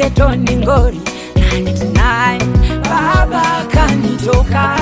getoni ngori 99 baba kanitoka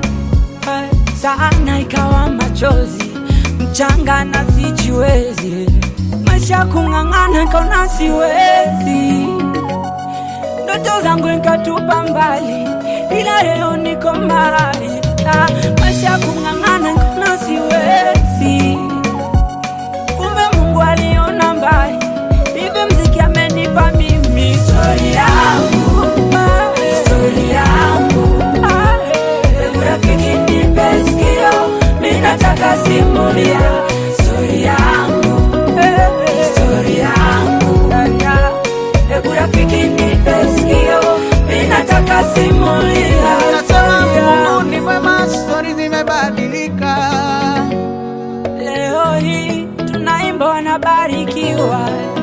sana ikawa machozi mchanga na sijiwezi maisha kung'ang'ana kaona siwezi ndoto zangu nikatupa mbali ila leo niko mbali Ah, maisha kung'ang'ana kaona siwezi kumbe mungu aliona mbali hivyo mziki amenipa mimi histori yangu histori yangu Ah, hebu rafiki nipe sikio mi nataka simulia histori yangu histori yangu hebu rafiki nipe sikio mi nataka simulia Nasema Mungu ni mwema, stori zimebadilika. leo hii tunaimba wanabarikiwa